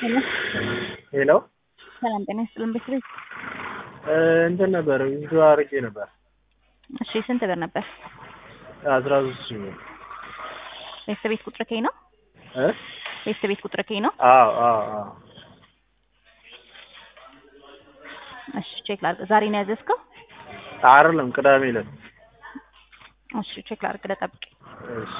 ሄሎ ሄሎ ሰላም ጤና ይስጥልን ቤተሰብ። እንትን ነበር ቪዲዮ አድርጌ ነበር እሺ ስንት ብር ነበር? አስራ ሶስት ሺህ ብር ቤተሰብ ቤት ቁጥር ከይ ነው? እ ቤተሰብ ቤት ቁጥር ከይ ነው? አዎ አዎ አዎ እሺ ቼክ ላድርግ። ዛሬ ነው ያዘዝከው? አይደለም ቅዳሜ ዕለት እሺ ቼክ ላድርግ ለጠብቅ። እሺ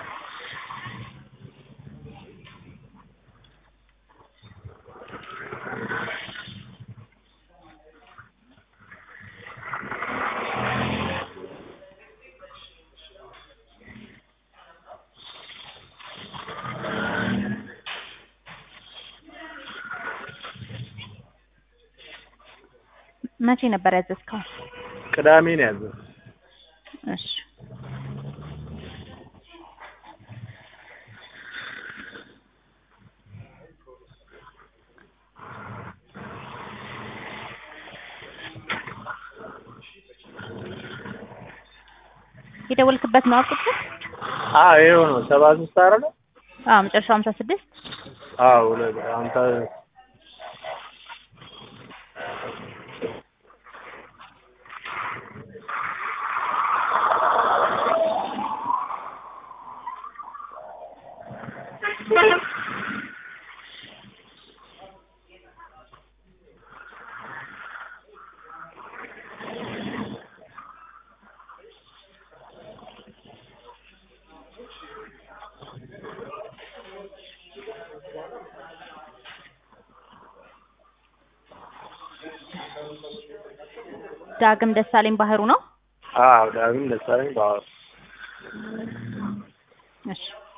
መቼ ነበር ያዘዝከው? ቅዳሜ ነው ያዘው እሺ የደወልክበት ነው ቁጥር? አዎ ይኸው ነው ሰባ ሶስት አይደለ አዎ መጨረሻው ሀምሳ ስድስት አዎ ሁለት ሀምሳ ዳግም ደሳለኝ ባህሩ ነው? አዎ ዳግም ደሳለኝ በአዎ እሺ